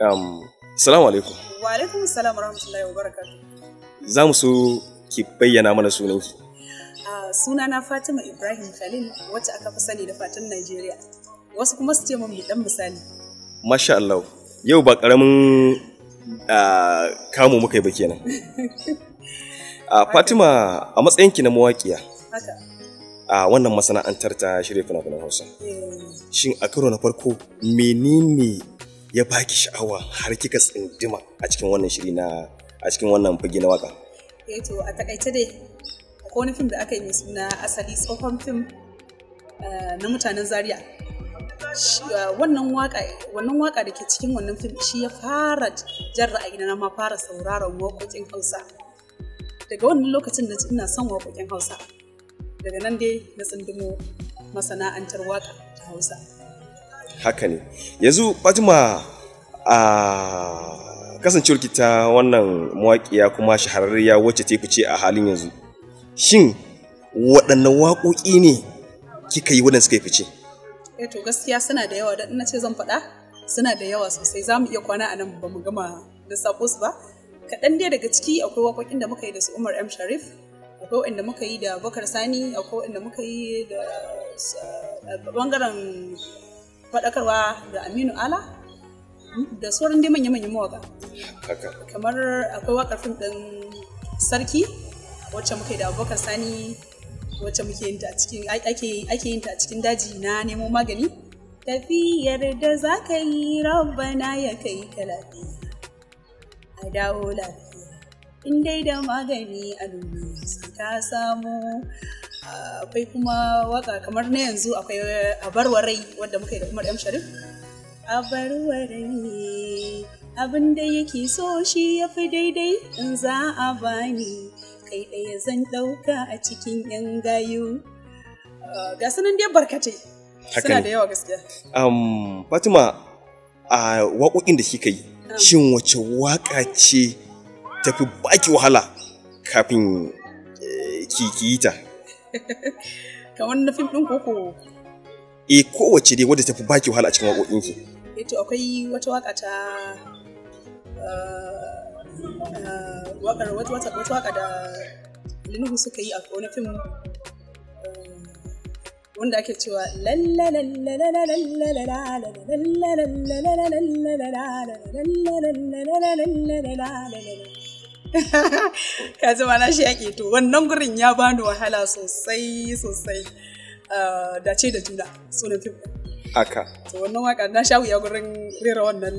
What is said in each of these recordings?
Um, salamu alaikum. Wa alaikum salam wa rahmatullahi wa barakatuh. Za mu so ki bayyana mana sunanki. Uh, sunana Fatima Ibrahim Khalil wacce aka fi sani da Fatan Najeriya. Wasu kuma su ce mun dan misali. Masha Allah. Yau ba ƙaramin uh, kamu muka yi ba kenan. Uh, Fatima a matsayinki na mawaƙiya Haka. a wannan masana'antar ta shirya fina-finan Hausa. Eh, Shin a karo na farko menene ya baki sha'awa har kika tsindima a cikin wannan shiri na a cikin wannan fage na waka? eh to a takaice dai akwai wani fim da aka yi mai suna asali tsohon fim uh, na mutanen Zaria. Shi, uh, wannan waka wannan waka da ke cikin wannan fim shi ya fara jan ra'ayi na ma fara sauraron waƙoƙin Hausa. Daga wannan lokacin da ina son waƙoƙin Hausa. Daga nan dai na tsindimo masana'antar waka ta Hausa. Haka ne. Yanzu Fatima a kasancewarki ta wannan mawaƙiya kuma shahararriya wacce ta fice a halin yanzu. Shin waɗannan waƙoƙi ne kika yi waɗanda suka yi fice? Eh to gaskiya suna da yawa dan na ce zan faɗa suna da yawa sosai za mu iya kwana a nan ba mu gama lissafo su ba. Kaɗan dai daga ciki akwai waƙoƙin da muka yi da su Umar M Sharif, akwai waɗanda muka yi da Bakar Sani, akwai waɗanda muka yi da uh, ɓangaren faɗakarwa da Aminu Ala, da sauran dai manya-manyan mawaƙa. Haka. kamar akwai wakar fim ɗin sarki wacce muka yi da abubakar sani wacce muke yin ta a cikin ake ake yin ta a cikin daji na nemo magani tafiyar da za ka yi rabbana ya kai ka lafiya a dawo lafiya in dai da magani a duniya sai ka samu akwai kuma waka kamar na yanzu akwai a barwarai wadda muka yi da umar m sharif a barwarai abin da yake so shi ya fi daidai in za a bani kai ɗaya zan ɗauka a cikin yan gayu Ah, ga sunan dai barkatai Haka suna ne. da yawa gaskiya Um, Fatima a waƙoƙin da kika yi, shin wace waƙa ce tafi baki wahala kafin eh, ki ki yi ta? kamar na fim ɗin koko E kowace dai wadda tafi baki wahala a cikin waƙoƙinki. to akwai wata waka ta ah, ah, wakar wata wata wata waka da Linuhu suka yi a wani fim ah, wanda ake cewa lalla lalla lalla lalla lalla lalla lalla lalla lalla lalla ka ji ma na shi yaƙi to wannan gurin ya bani wahala sosai sosai Ah, dace da juna sunan fim ɗin. Haka. to wannan waka na sha wuya gurin rera wannan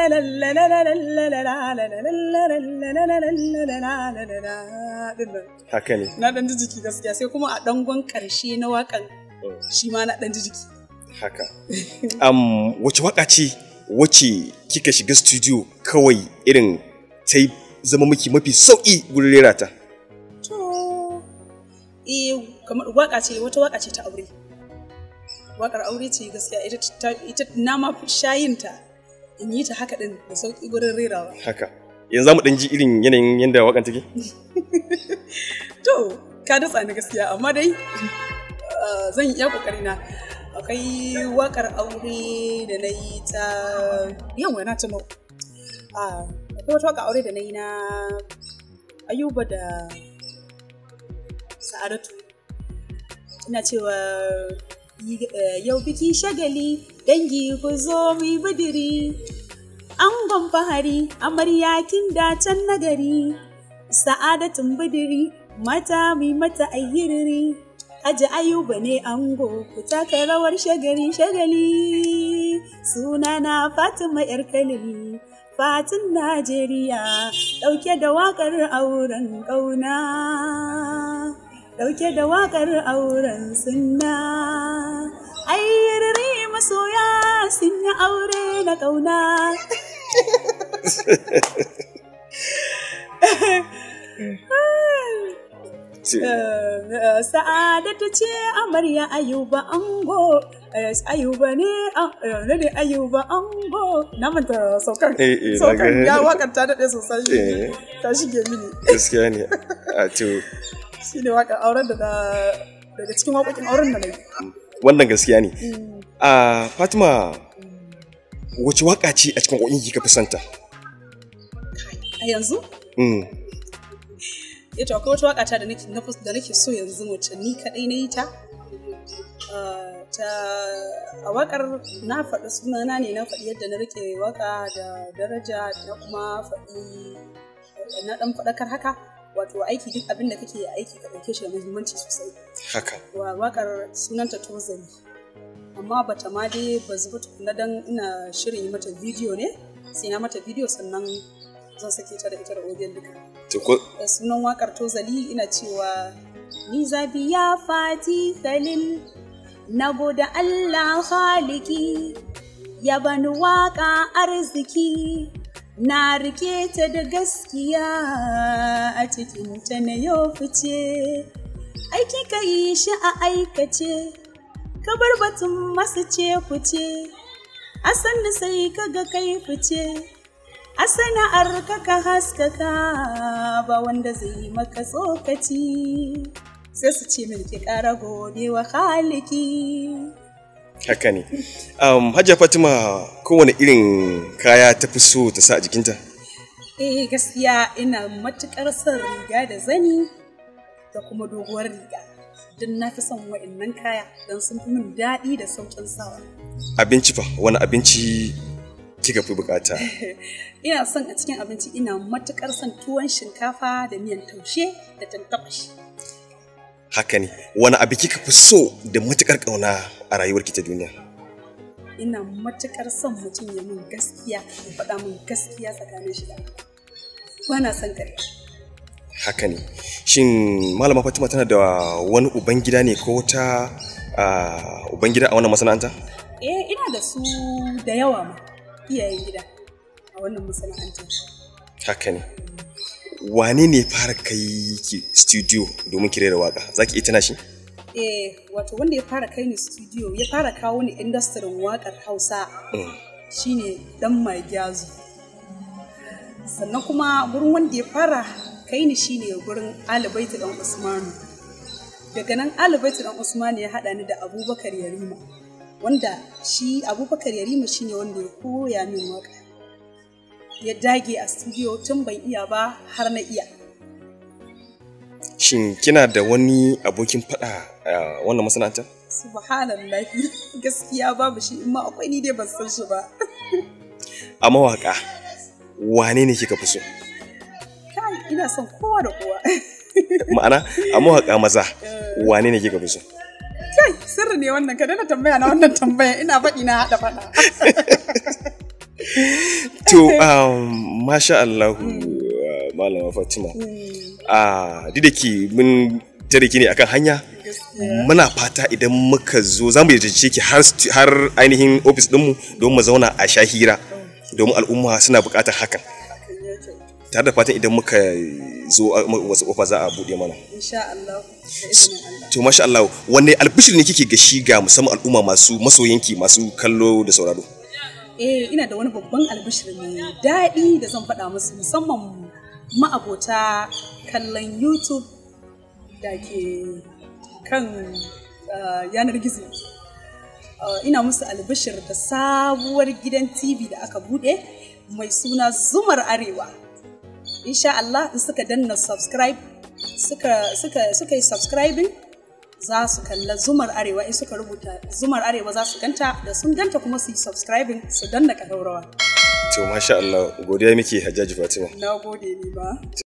dinnan Haka ne. na dan ji jiki gaskiya sai kuma a dangon karshe na wakan shi ma na dan ji jiki Haka. Um, wace waƙa ce wace kika shiga studio kawai irin ta yi zama miki mafi sauƙi gurin rera ta? to eh kamar waka ce wata waka ce ta aure wakar aure ce gaskiya ita ta- ita na ma fi shayinta in yi ta haka din da sauki gurin rerawa Haka. Yanzu za mu ɗan ji irin yanayin yadda waƙan take? To, ka datsa ni gaskiya, amma dai uh, zan iya kokari na. Akwai wakar aure da na yi ta yawa na tuno. Ah, Akwai wata wakar aure da na yi na Ayuba da Sa'adatu. Ina cewa yi- eh, yau biki shagali dangi ku zo mu yi bidiri. Angon fahari amarya kin dacen nagari. sa'adatun bidiri mata mai mata ayyiriri aji ayuba ne ango ku taka rawar shagali shagali sunana fatima yar kalili fatin najeriya ɗauke da waƙar auren ƙauna ɗauke da waƙar auren sunna ayyiriri masoya sun yi aure na ƙauna Ce- Eh, Sa'adatu ce amarya Ayuba ango Eh, Ayuba ne ah, eh, ne ne Ayuba ango na manta saukan Eh, eh, na saukan ga- ya wakar ta daɗe sosai Eh. ta shige mini Gaskiya ne. A to, shi ne wakar auren da na- daga cikin waƙoƙin auren da na yi wannan gaskiya ne. A Fatima, wace waka ce a cikin waƙoƙin kika fi santa a yanzu mm. ya to akwai wata waka ta da nake na fus- da nake so yanzu wacce ni kadai na yi ta Ah, ta a wakar na faɗi sunana ne na faɗi yadda na rike waka da daraja na kuma faɗi na ɗan faɗakar haka wato aiki duk abin da kake aiki ka ɗauke shi da muhimmanci sosai haka wa wakar sunanta tozali amma bata ma dai ba zuba tukuna dan ina shirin yi mata bidiyo ne sai na mata bidiyo sannan zan sake ta da ita da audio duka to ko da sunan wakar tozali ina cewa ni zabiya fati khalil na gode Allah haliki ya bani waka arziki na rike ta da gaskiya a cikin ta na yau fice aiki ka yi shi a aikace ka bar batun masu ce fice a sannu sai ka ga kai fice a sana'ar ka ka haskaka ba wanda zai maka tsokaci sai su ce min ki ƙara gode wa haliki haka ne um, hajiya fatima kowane irin kaya ta fi so ta sa a jikinta eh gaskiya ina matuƙar son riga da zani da kuma doguwar riga don na fi son wa'annan kaya don sun fi min daɗi da sauƙin sawa abinci fa wani abinci kika fi bukata ina son a cikin abinci ina matuƙar son tuwon shinkafa da miyan taushe da tantabashi haka ne wani abu kika fi so da matukar kauna a rayuwarki ta duniya ina matuƙar son mutum ya min gaskiya ya faɗa min gaskiya tsakanin shi da Allah. ba na son ƙarya haka ne shin malama fatima tana da wani ubangida ne ko wata uh, ubangida a wannan masana'anta eh ina da su da yawa ma iyayen gida a wannan masana'antar haka ne wane ne fara kai ki studio domin ki rera waka za ki iya tana shi eh wato wanda ya fara kai ni studio ya fara kawo ni industrin waƙar hausa Mm. shine dan mai gyazu sannan kuma gurin wanda ya fara kai ni shine gurin alibaitu dan usmanu daga nan alibaitu dan usmanu ya haɗa ni da abubakar yarima wanda shi abubakar yarima shine wanda ya koya min waka ya dage a studio tun ban iya ba har na iya shin kina da wani abokin fada a wannan masana'anta subhanallahi gaskiya babu shi in ma akwai ni dai ban san shi ba a mawaka wane ne kika fi so kai ina son kowa da kowa ma'ana a mawaka maza wane ne kika fi so kai sirri ne wannan ka daina tambaya na wannan tambaya ina faɗi na haɗa faɗa to um, masha Allah malama Fatima a duk da ke mun tare ki ne akan hanya muna fata idan muka zo za mu yarjeje ki har har ainihin ofis ɗinmu don mu zauna a sha hira domin al'umma suna buƙatar hakan tare da fatan idan muka zo a- wasu kofa za a buɗe mana insha Allah da izinin Allah to masha Allah wanne albishir ne kike ga shi ga musamman al'umma masu masoyanki masu kallo da sauraro eh ina da wani babban albishir mai daɗi da zan faɗa musu musamman ma'abota kallon YouTube da ke kan ah, yanar gizo Ah, ina musu albishir da sabuwar gidan TV da aka buɗe mai suna Zumar Arewa insha Allah in suka danna subscribe suka suka suka yi subscribing za su kalla zumar arewa in suka rubuta zumar arewa za su ganta da sun ganta kuma su yi subscribing su danna ƙararrawa to masha Allah godiya muke Hajjaji Fatima na gode ni ba